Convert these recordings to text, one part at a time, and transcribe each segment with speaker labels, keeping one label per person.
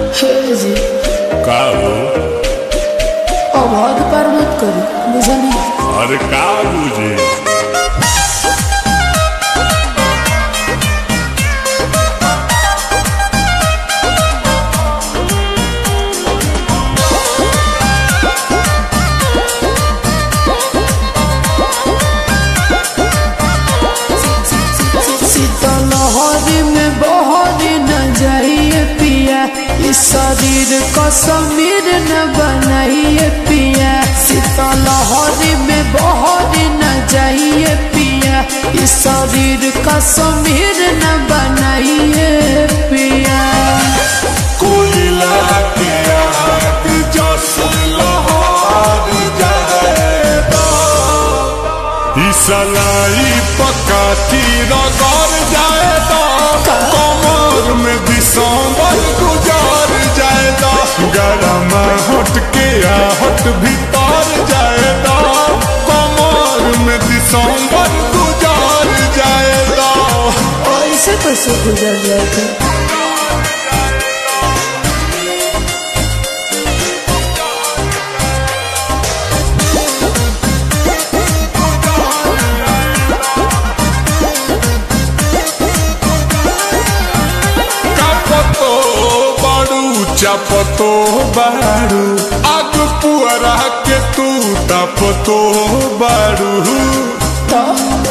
Speaker 1: हे जी
Speaker 2: का हो
Speaker 1: अब हद पार मत करी बुझली
Speaker 2: अरे का बुझे
Speaker 1: सीतलहरी में बहरी न जाइए पिया इस शरीर को समीर न बनाइए पिया सीतलहरी में बहरी न जाइए पिया इस शरीर का समीर न बनाइए पिया
Speaker 2: कोयला के आग जस लहर जाएगा ई सलाई पकाती रगड़ जाएगा कमर में दिसंबर गुजार जाएगा गरम हट के आहट भीतर जाएगा कमर में दिसंबर गुजार जाएगा
Speaker 1: ऐसे कैसे गुजर जाएगा
Speaker 2: कापतो बाड़ू चापतो बाड़ू आग पुअरा के तू तापतो बाड़ू
Speaker 1: तो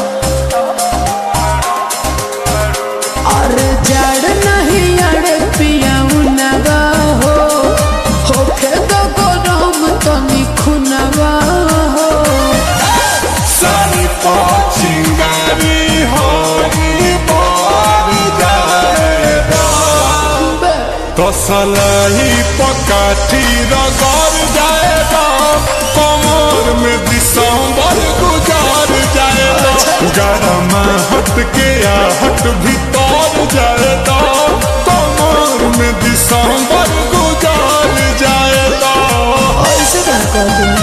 Speaker 1: अरे जड़ नहीं अड़े पिया नवा हो होखे तो गरम तनी खुनवा हो
Speaker 2: सारी पाचिंगारी होई बार जाएगा
Speaker 1: बे,
Speaker 2: तो सलाई पकाठी रगड़ जाएगा कमर में दिसंबर गुजार जाएगा गरम हट के आहट भीतर जाएगा कमर में दिसंबर गुजार जाएगा
Speaker 1: ऐसे क्या कहते हैं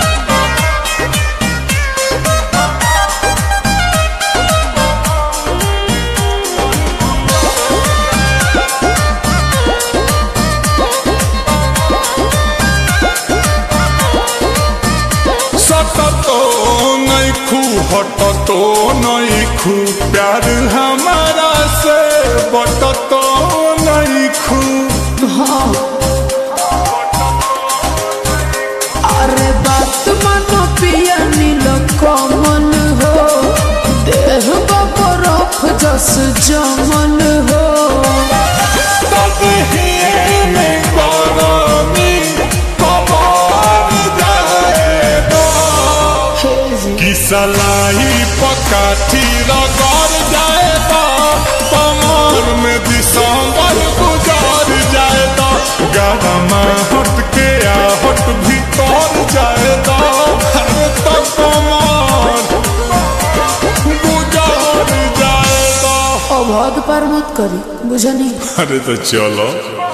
Speaker 2: सटतो नहीं खू हटतो नहीं खू प्यार हमारा से बटतो नहीं खू
Speaker 1: अरे बात मानो पिया नील कमल हो देह बरफ जस जमन हो
Speaker 2: तब ही में गरमी कबार जाएगा
Speaker 1: हे जी
Speaker 2: कि सलाई पकाठी रगड़ जाएगा कमर में दिसंबर गुजार जाएगा गरम हट के आहट भीतर जाएगा अरे तो कमर गुजार जाएगा
Speaker 1: अब हद पार मत करी बुझनी
Speaker 2: अरे तो चलो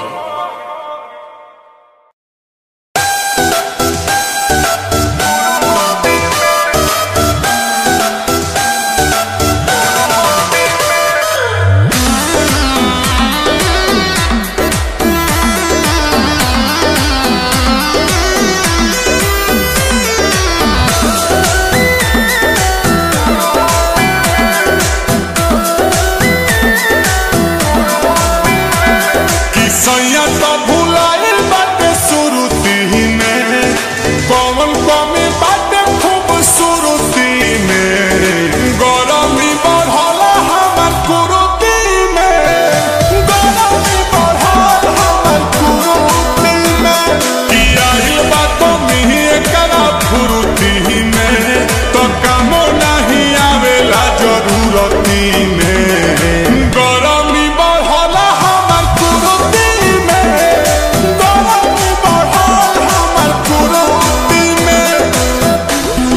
Speaker 2: कि सैया तो भुलाइल बाटे सुरुती में कौन कमी बाटे खूबसूरती में गरमी बढ़ल हमर कुरुती में गरमी बढ़ल हमर कुरुती में कि आइल बा कमी एकरा फुरुती में तो कामो नहीं आवेला जरूरती में गरमी बढ़ल हमर कुरुती में गरमी बढ़ल हमर कुरुती में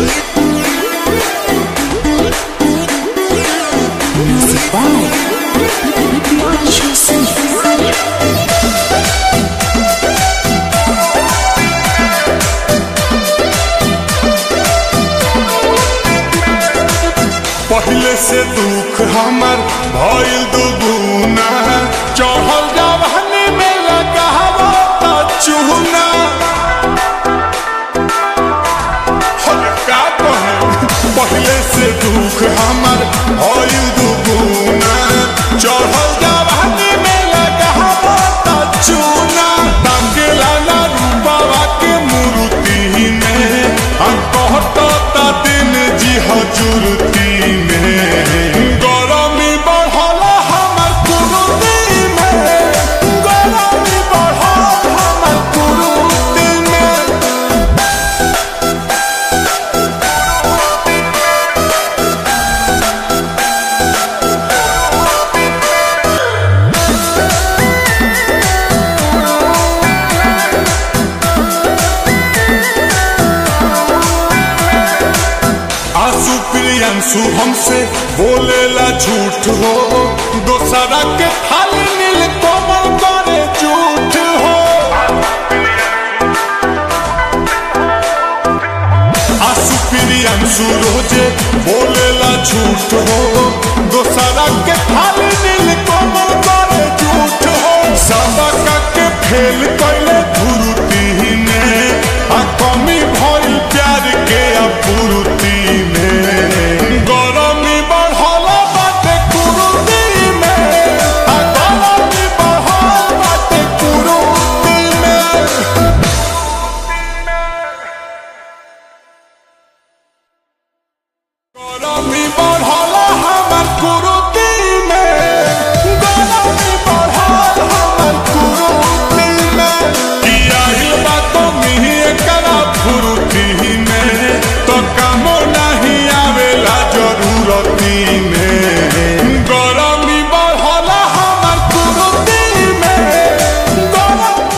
Speaker 2: पहले से दुख हमर भइल दुगुना चढ़ल जवानी में लगा सुख हमार भइल दुगुना चढ़ल जवानी में लगावता चूना टांगेला ना रूपावा के मूर्ति में हम कहता दिन जी हजूरती में गरमी बढ़ल हमर कुरुती में गरमी बढ़ल हमर कुरुती में आंसू प्रियंसु हमसे बोलेला झूठ हो दोसरा के खाली नील कोमल करे झूठ हो आंसू प्रियंसु रोजे बोलेला झूठ हो दोसरा के खाली नील कोमल करे झूठ हो सबका के फेल कैले धुरुती में आ कमी भइल प्यार के अपूर्ति में गरमी बढ़ल बाटे कुरुती में आ गरमी बढ़ल बाटे कुरुती में गरमी बढ़ल हमर कुरुती में गरमी बढ़ल हमर कुरुती में किया ही बात मिही एकरा फुरुती में तो कामो नहीं आवेला जरूरती में गरमी बढ़ल हमर कुरुती में गरमी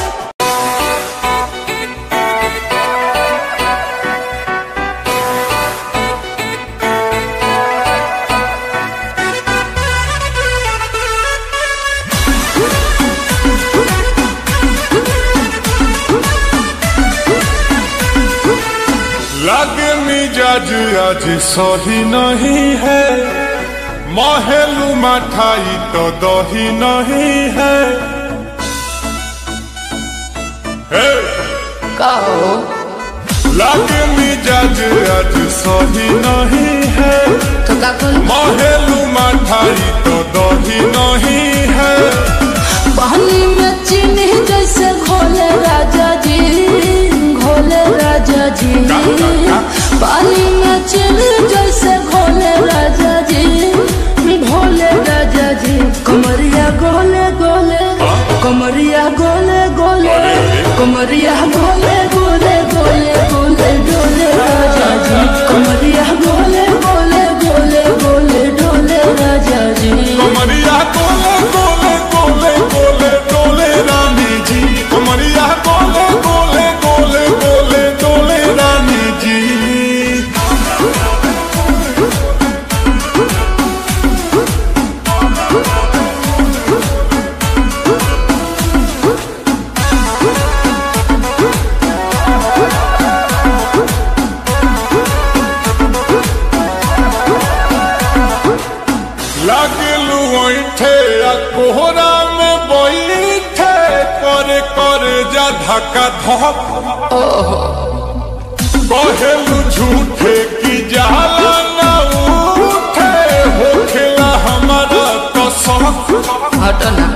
Speaker 2: लगे मिजाज आज सही नहीं है महलू मठाई तो दही नहीं है हे!
Speaker 1: कहो
Speaker 2: लगे मिजाज आज सही नहीं है
Speaker 1: तो का कुल
Speaker 2: महलू मठाई तो दही नहीं है
Speaker 1: पानी में चीनी जैसे घोले राजा जी घोले राजा जी पानी में चीनी जैसे घोले राजा जी घोले राजा जी कमरिया गोले गोले कमरिया गोले गोले कमरिया गोले गोले गोले गोले डोले राजा जी कमरिया गोले गोले गोले गोले डोले राजा जी
Speaker 2: कमरिया गोले गोले गोले गोले डोले रानी जी कमरिया गोले गोले गोले गोले डोले रानी जी लगलू ऐठे आ कोहरा में बैठे करे करे जा धक्का धक कहेलू झूठे की जाला ना उठे होखेला हमारा तो शौक
Speaker 1: हटो ना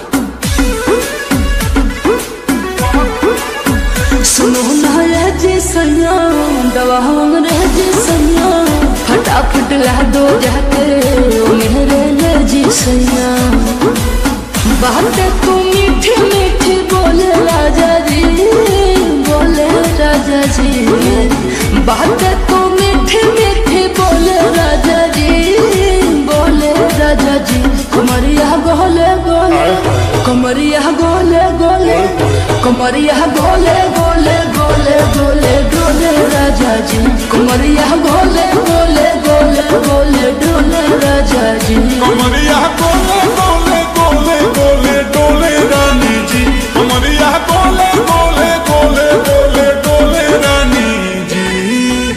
Speaker 1: सुनो ना रे जी सैया दवा हम रे जी सैया फटाफट ला दो जाके ओ मेरे ले जी सैया बात तू मीठी मीठी बोले राजा जी बोले राजा जी बात तू मीठी मीठी बोले राजा जी बोले राजा जी कमरिया गोले गोले कमरिया गोले गोले कमरिया गोले गोले गोले गोले डोले राजा जी कमरिया गोले गोले गोले गोले डोले राजा जी
Speaker 2: कमरिया गोले गोले गोले गोले डोले रानी जी कमरिया गोले गोले गोले गोले डोले रानी जी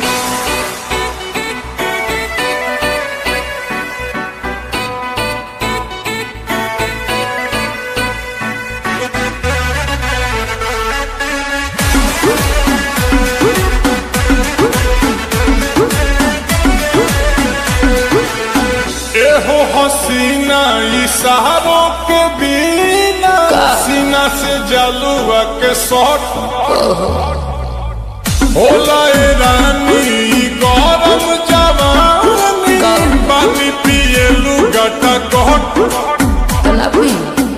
Speaker 2: इशारों के बिना सीना से जलुआ के शॉट होला ए रानी गरम जवानी पानी पिए लुगाटा कट
Speaker 1: तलापी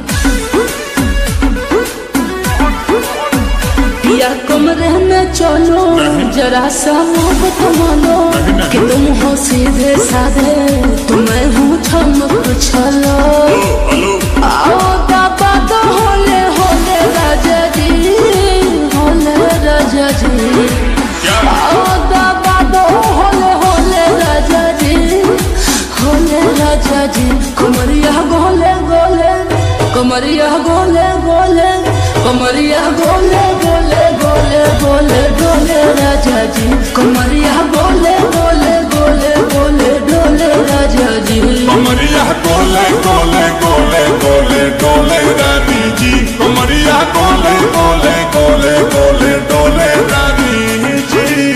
Speaker 1: पिया कमरे में चलो जरा सा मोहब्बत मानो कि तुम हो सीधे साधे तुम्हें हूँ छमक छलो आओ दाबा तो होले होले राजा जी होले राजा जी आओ दाबा तो होले होले राजा जी होले राजा जी कमरिया गोले गोले कमरिया गोले गोले कमरिया गोले गोले गोले गोले डोले राजा जी कमरिया गोले गोले गोले गोले डोले राजा जी
Speaker 2: कमरिया गोले गोले गोले गोले डोले रानी जी कमरिया गोले गोले गोले गोले डोले रानी जी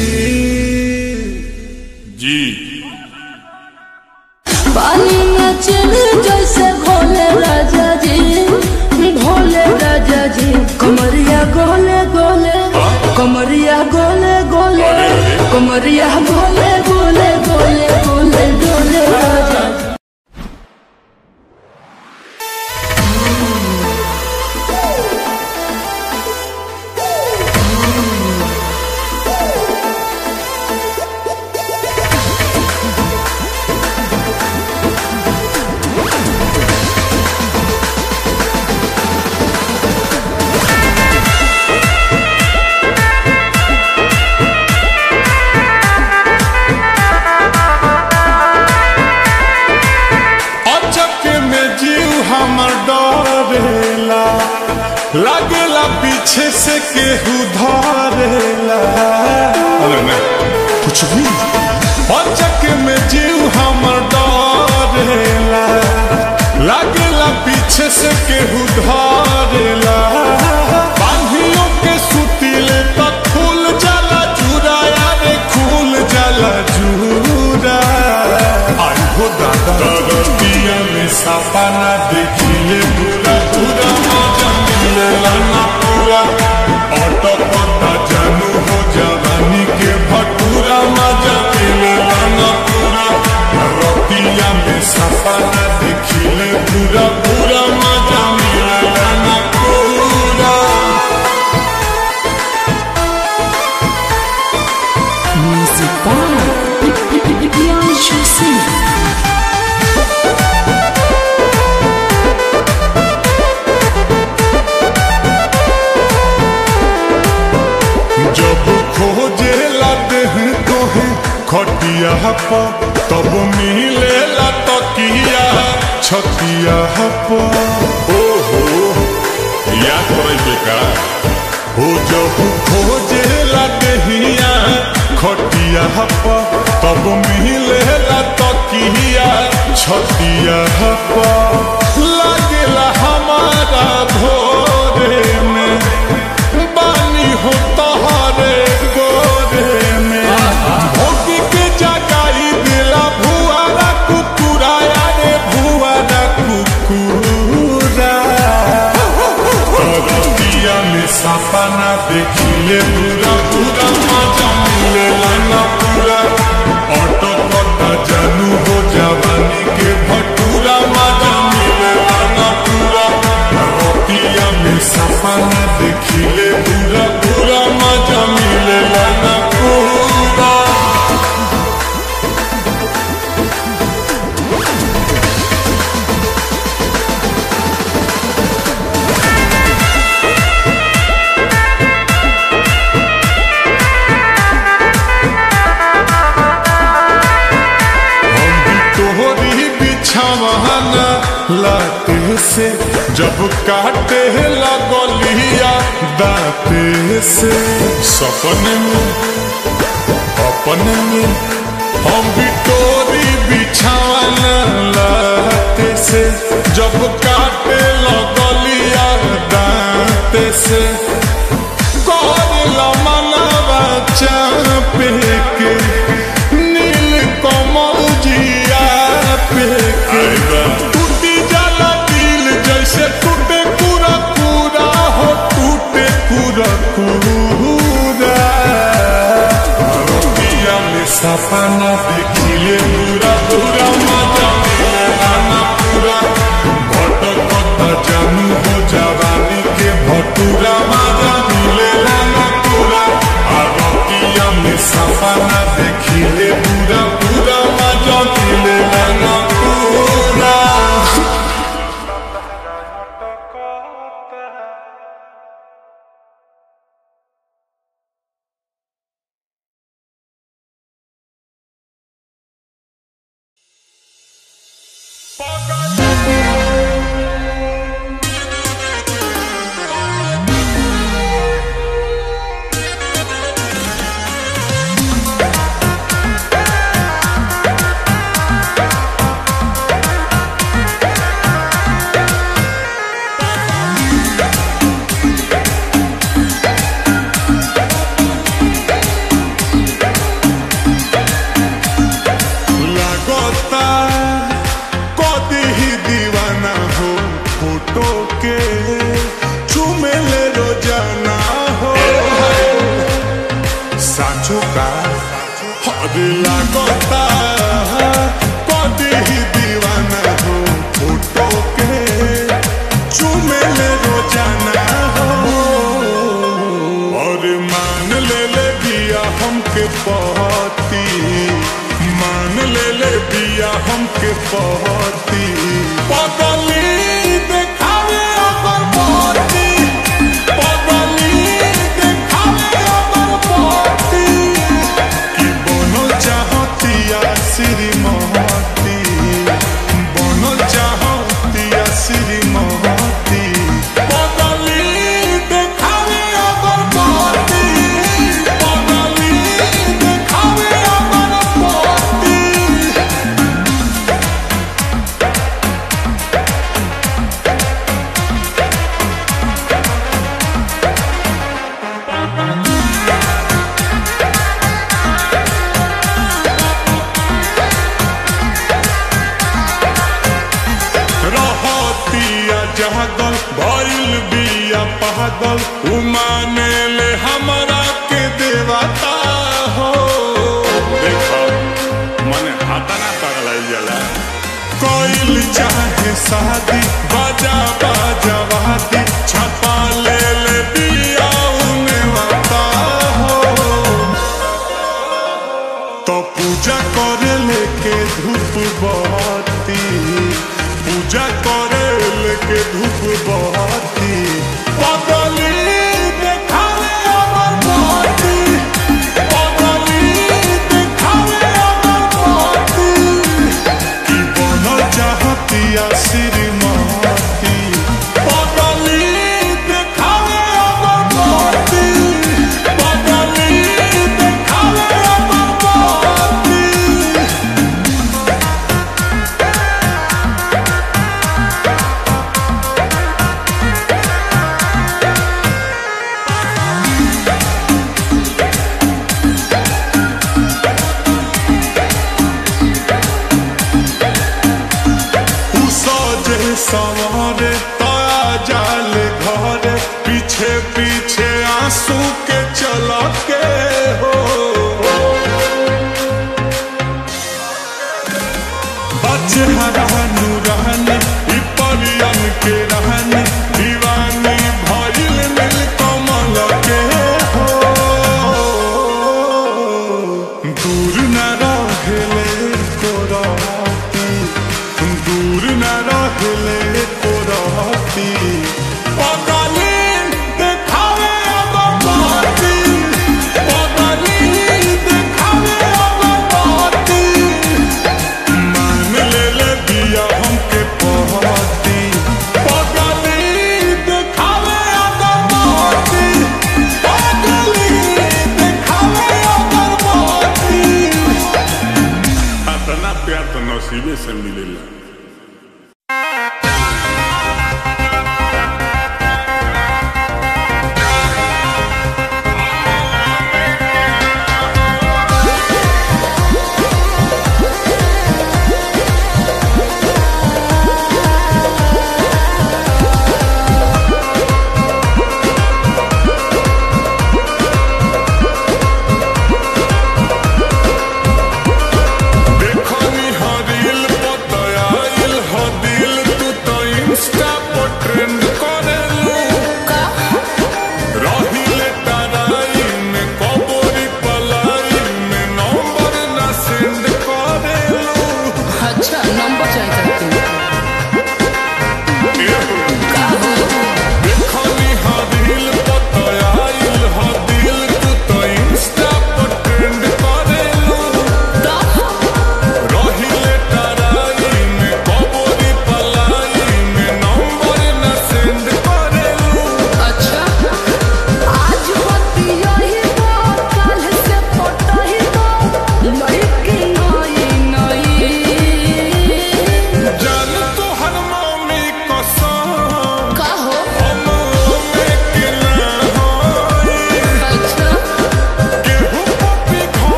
Speaker 2: जी
Speaker 1: पानी में चले जैसे घोले राजा जी भोले राजा जी कमरिया गोले गोले कमरिया गोले गोले कमरिया गोले गोले गोले गोले डोले राजा जी
Speaker 2: अचक में जीव हमर डरेला लागेला पीछे से केहू धरेला अरे नहीं कुछ भी अचक में जीव हमर डरेला लागेला पीछे से केहू धरेला बांधियों के सुतीले तक खुल जाला चूरा यारे खुल जाला चूरा आई हो दादा रतिया में सपना देखिए पूरा पूरा मजा मिलेला ना पूरा ऑटो पता जानू हो जवानी के भटूरा मजा मिलेला ना पूरा रतिया में सपना देखिए पूरा पूरा मजा मिलेला ना पूरा
Speaker 1: Music by Priyanshu Singh.
Speaker 2: जब खोजे लाते हैं तो है खटिया पर तब मिले ला तकिया छतिया पर ओहो याद करे का हो जब खोजे लाते हिया खटिया पर तब मिले ला तकिया छतिया पर लागेला हमारा भोरे में बानी हो तोहरे गोरे में भोगी के जगाई दिला भुआरा कुकुराया रे भुआरा कुकुरा रतिया में सपना देखिले पूरा पूरा मजा मिलेला ना पूरा ऑटो पता जानू हो जवानी के भटूरा मजा मिलेला ना पूरा रतिया में सपना देखिले पूरा पूरा मजा मिलेला ना पूरा हम भी तोहरी बिछावाना लाते से जब काटे लगलिया दाते से सपने में अपने में हम भी तोरी बिछावाना लाते से जब काटे लगलिया दाते से करला मनवा चापे के नील कमल जिया पे के टूटी जानू हो जवानी के भटूरा माजा मिलेला ना पूरा आरोतिया में सपना देखिले पूरा पूरा माजा मिलेला ना पूरा लागता कदी ही दीवाना हो फोटो के चुमेले रोजाना हो साचो का हद लागता कदी ही दीवाना हो फोटो के चुमेले रोजाना हो और मान ले ले बिया हमके पहती मान ले ले बिया हमके पहती पगली देखावे अगर पहती पगली देखावे अगर पहती कि बनल चाहतिया श्रीमती बनल चाहतिया श्रीमती पगली देखावे अगर पहती पगली देखावे अगर पहती रहतिया जहागल भइल बिया पागल उमाने ले हमरा के देवता हो देखो मने हाथा ना पगलाइल जाला कोइल चाहे शादी बाजा बाजा वादी छपा ले ले बिया उने वाता हो तो पूजा करे लेके धूप बहती पूजा करे लेके धूप बहती पगली देखावे अमर बहती पगली देखावे अमर बहती कि बनल चाहतिया श्रीमती पगली देखावे अमर बहती पगली देखावे अमर बहती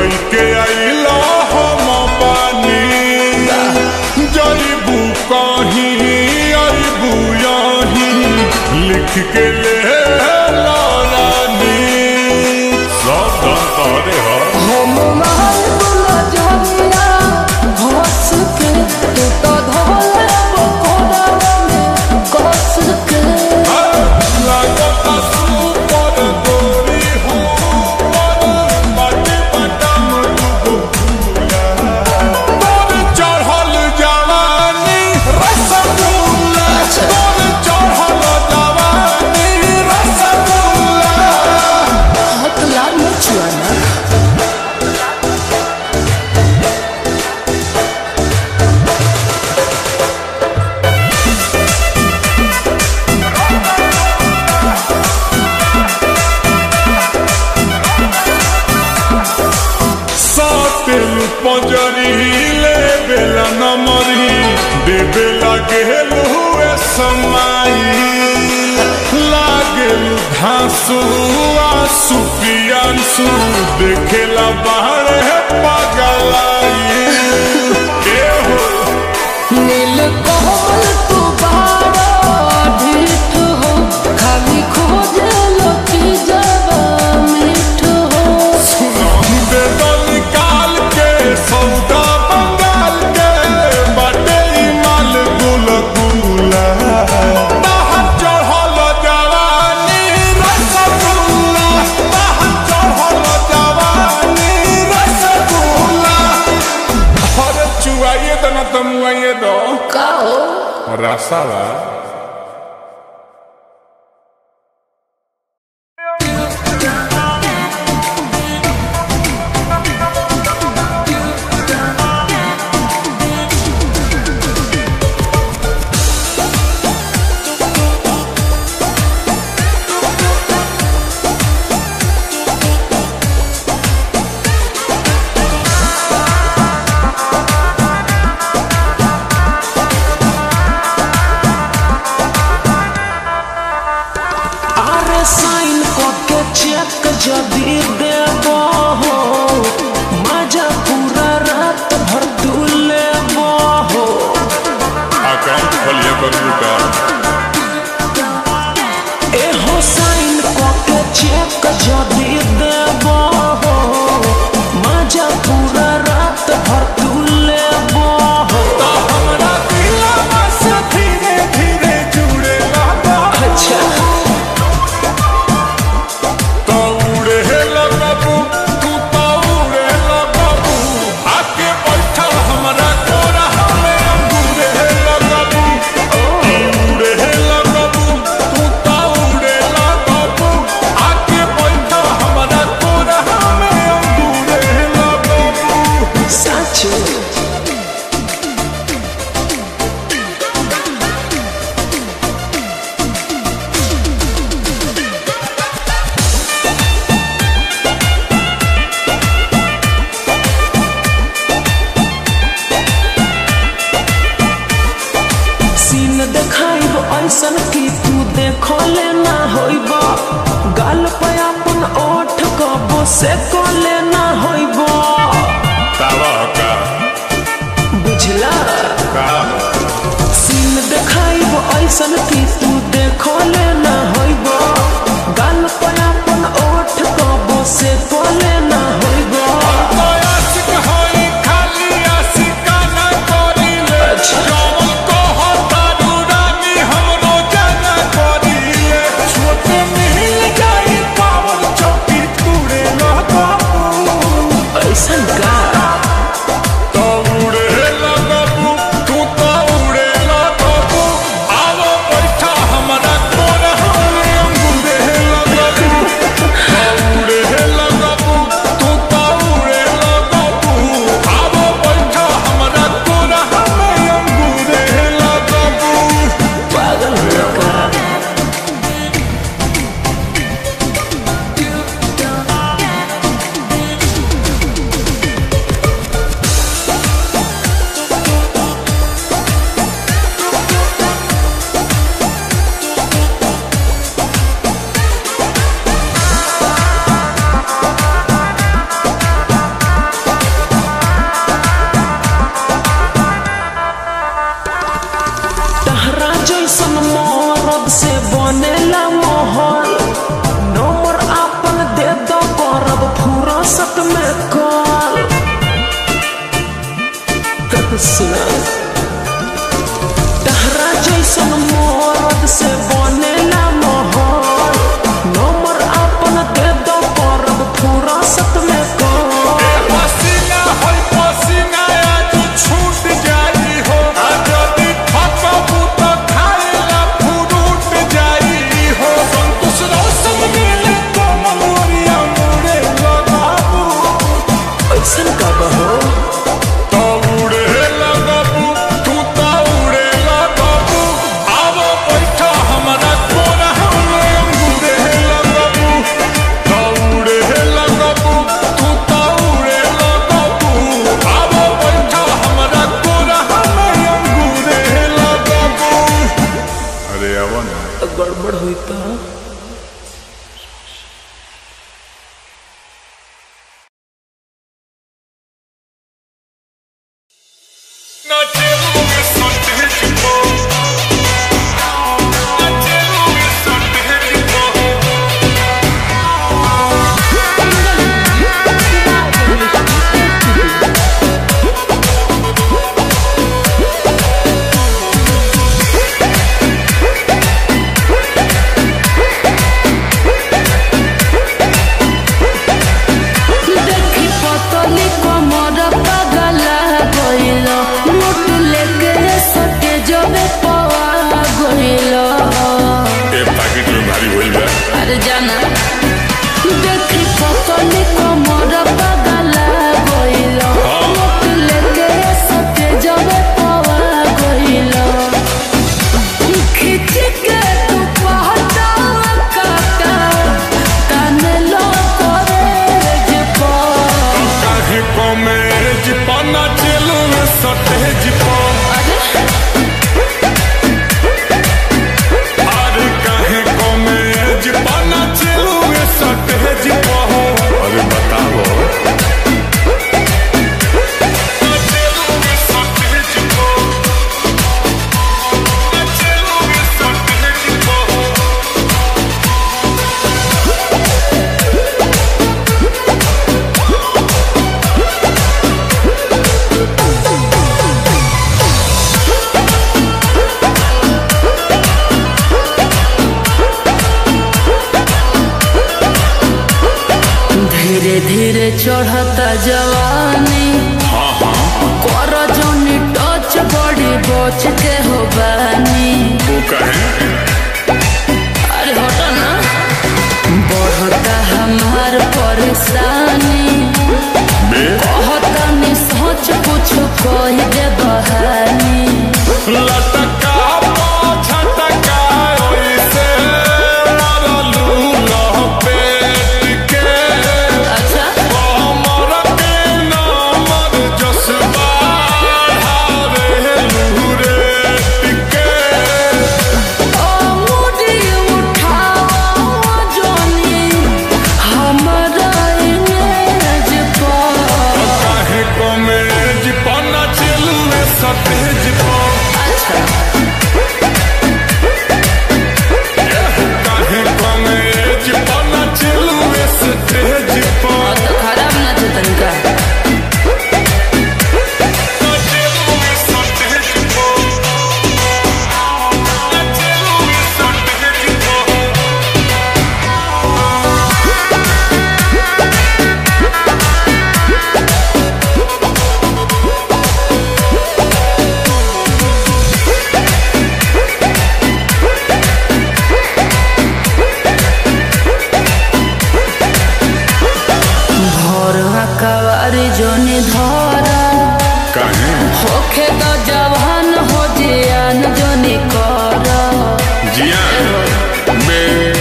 Speaker 2: कई के आइला हम बानी जईबू कहीं अबू यहीं लिख के ले रानी सब धन तोहरे ह
Speaker 1: हम माल बुला जमिया हंस के तू तो धोले बकोड़ा में कस के
Speaker 2: लागता सुपर गोरी हो बाटे बटम डुबो तोर चढ़ल जवानी रसगुल्ला तोर चढ़ल जवानी रसगुल्ला
Speaker 1: हाथ लाल मचुआना
Speaker 2: सातिल पंजरी ले बेला नमरी देबे लागे हुए समाई लागे घासु आसु पियांसु देखेला बाहर पगलाई के हो
Speaker 1: नील कोमल तू बारा ढीठ हो खाली खोजे लकी जवा मीठ हो
Speaker 2: दे दो निकाल के सौदा बंगाल के बाटे ई माल गुल गुला बाहर चढ़ल जवानी रसगुल्ला बाहर चढ़ल जवानी रसगुल्ला अरे चुआइए दो ना तमुआइए दो
Speaker 1: का हो
Speaker 2: रसावा
Speaker 3: আরে সাইন ককে চেক যদি দেব মজা পুরা রাত ভর দুলেব
Speaker 2: अकाउंट खोलिए कंप्यूटर
Speaker 3: এ হো সাইন ককে চেক যদি দেব মজা পুরা রাত ভর দুলেব
Speaker 2: हमरा दिलवा से धीरे धीरे जुड़े लगा
Speaker 3: আচ্ছা
Speaker 2: तो उड़े लगबू तू तो उड़े लगबू आके बैठा हमरा कोरा में अंगूरे लगबू उड़े लगबू तू तो उड़े लगबू आके बैठा हमरा कोरा में अंगूरे लगबू
Speaker 3: সাচু सीन देखाइब ऐसन कि तू देखले ना होइब गाल पे अपन ओठ कबो से कोले ना होइब
Speaker 2: कावा का
Speaker 3: बुझला
Speaker 2: का
Speaker 3: सीन देखाइब ऐसन कि तू देखले ना होइब गाल पे अपन ओठ कबो से कोले ना होइब
Speaker 2: तो आशिक होई खाली आशिकाना करिले
Speaker 3: अच्छा।
Speaker 2: जौन कहतारू रानी हमरो जाना करिले छोट मिल जाई पावर चौकी तूड़े लगबू
Speaker 1: देखी पतली कमर पगला गइल नोट लेके सटे जबे पवा गइल
Speaker 2: ए पैकेट में भारी होइल बा
Speaker 1: अरे जाना देखी पतली कमर पगला गइल नोट लेके सटे जबे पवा गइल खिच के तू पहटा काटा काने लो करे जे पा
Speaker 2: काहे कॉमेज पना चलू में सटेज पर अरे काहे कॉमेज पना चलू में सटेज पर अरे बताओ चलू में सटेज पर चलू में सटेज पर
Speaker 1: धीरे धीरे चढ़ता जवानी
Speaker 2: हाँ हाँ
Speaker 1: कर जोनी टच बड़ी बच के हो बानी
Speaker 2: वो कहे
Speaker 1: अरे हटो ना बढ़ता हमार परेशानी
Speaker 2: बे
Speaker 1: कहता नि सोच कुछ कह दे बहानी
Speaker 2: लटका छटका ओइसे मरलू लपेट के
Speaker 1: अच्छा
Speaker 2: कमर के नमर जसबा ढारे लूरे के
Speaker 1: ओ मुड़ी उठाओ जोनी हमारा इमेज पर
Speaker 2: काहे कॉमेज पना चलू में सतेज पर
Speaker 1: अच्छा
Speaker 2: काहे कॉमेज पना चलू में सतेज पर
Speaker 1: तो खराब ना थे तनिका
Speaker 2: चलू में सतेज पर चलू में सतेज पर
Speaker 1: भोर कवारी जोनी धरा
Speaker 2: काहे
Speaker 1: होखे तो जवान हो जियान जोनी कर
Speaker 2: जिया बे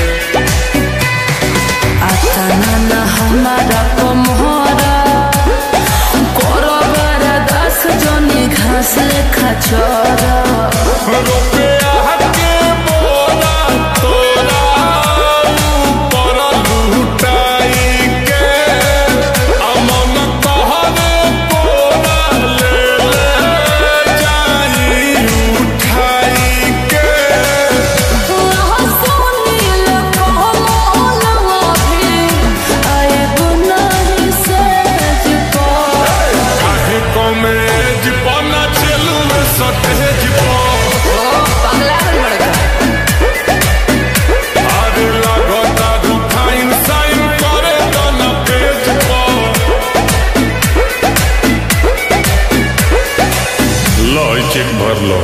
Speaker 1: आता ना हमारा कमहरा करो बड़ा दस जोनी घास लेखा छोरा
Speaker 2: रुपया के बोरा तोरा ऊपर लुटाई के अमन कहरे बोरा ले ले जाई उठाई के
Speaker 1: सुनील कहलो भी आए गुनाही से पर
Speaker 2: काहे कॉमेज बना चलू में सटेज पर
Speaker 1: पगला बड़का
Speaker 2: अरे लगता रुखाइन साइन करे तो ना पेज पर लो ई चेक भर लो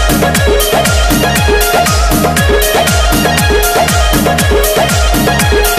Speaker 1: Thank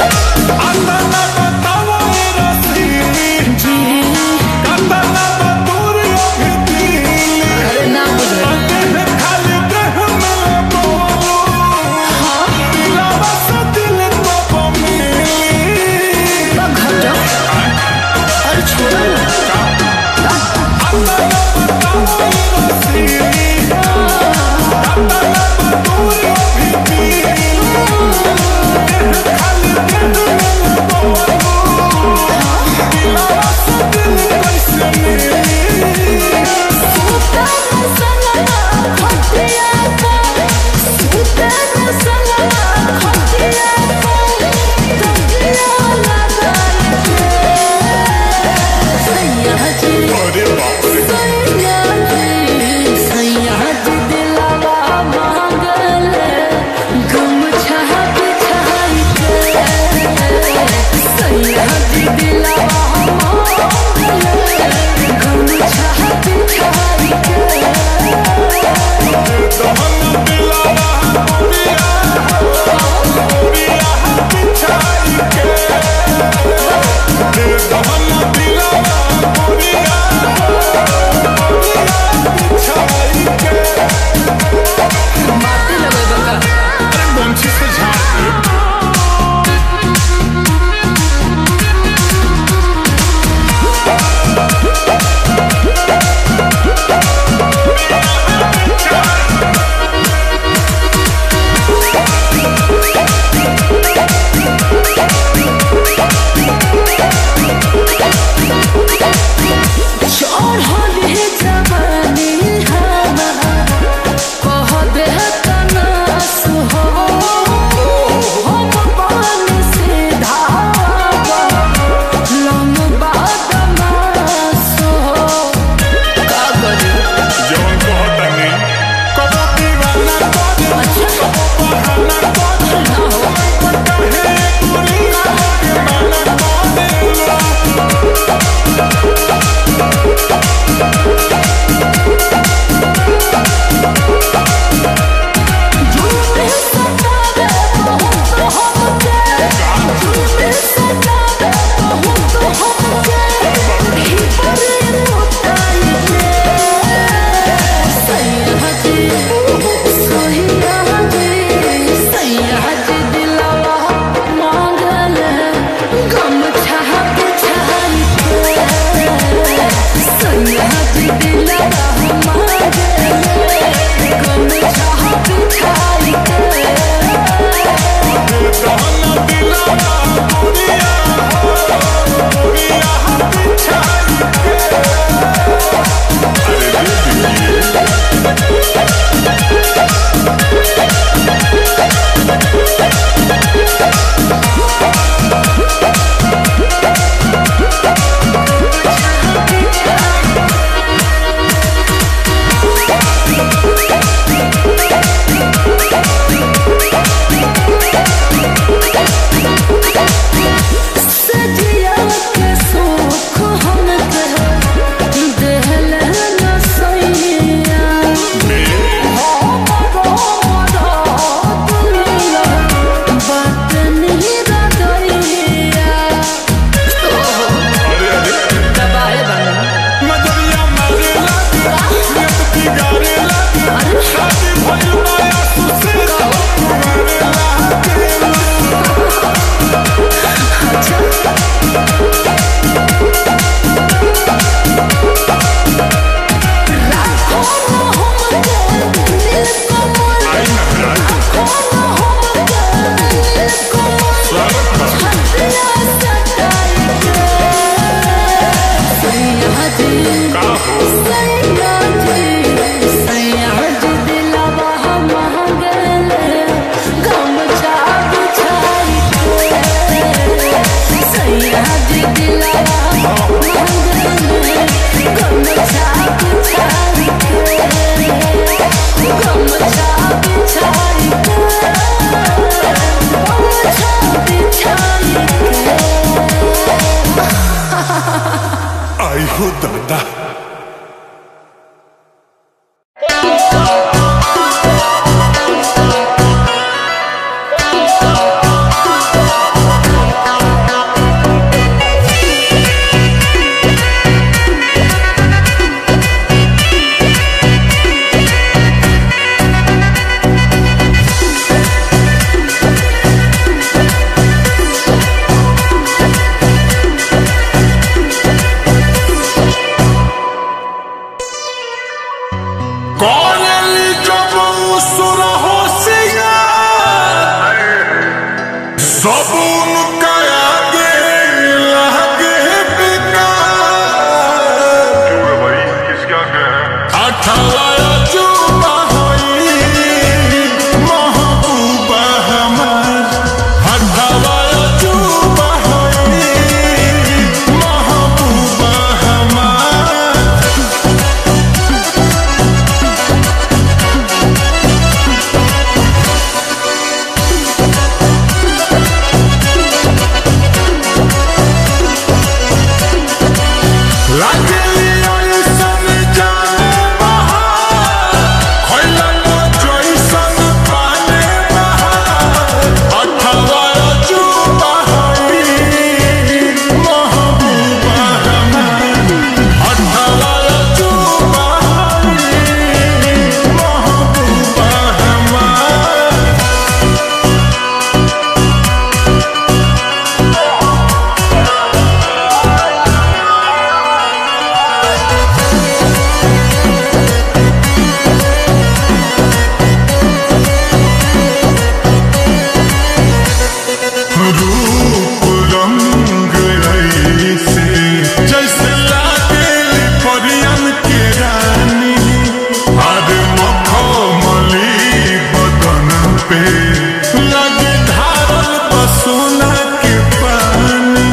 Speaker 2: पे लगे धारल बसोना के पानी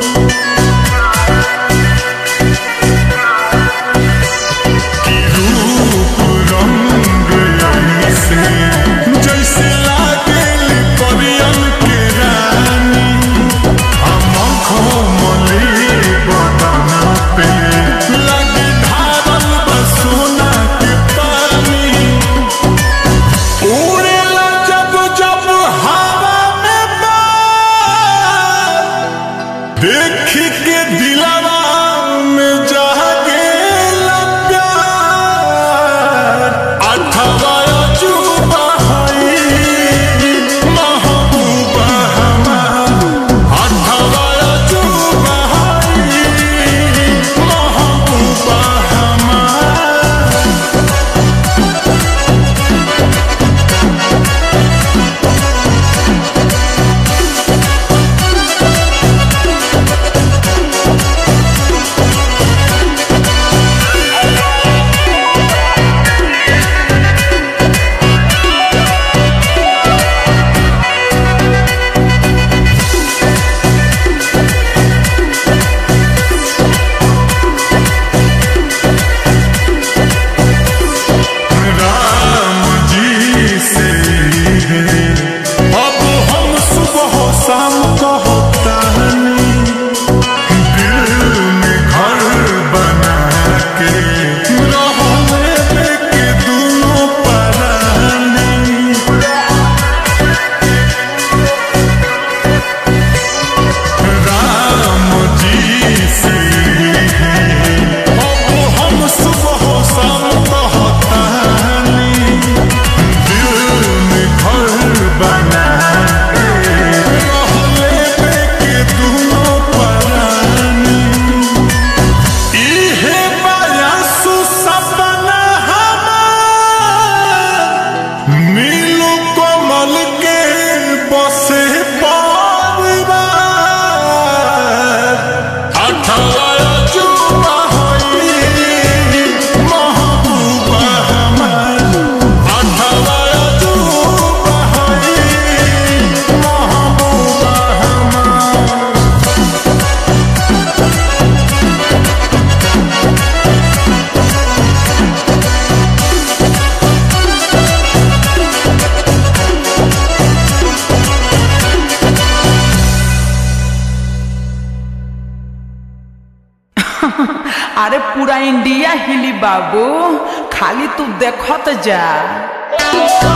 Speaker 2: कि रूप रंग ऐसे जैसे लागेल परियन के रानी हम घोमले बदना पे लगे धारल बसोना के पानी उड़ेला जब जब हवा में बार देख के दिलवा में जागे प्यार अठवा अजूबा हई महबूबा हमार अठवा अजूबा हई महबूबा हमार राम जी से है अब हम सुबह शाम कहतानी दिल में घर बना के रहने के दोनों परानी राम जी से है अब हम सुबह शाम कहतानी दिल में घर बना के रहले के दोनों परानी इहे बयासु सपना हमार नीलू कमल के बसे परिवार अठवा अजूबा हई महबूबा हमार अठवा अजूबा हई महबूबा हमार
Speaker 4: अरे पूरा इंडिया हिली बाबू खाली तू देखत जा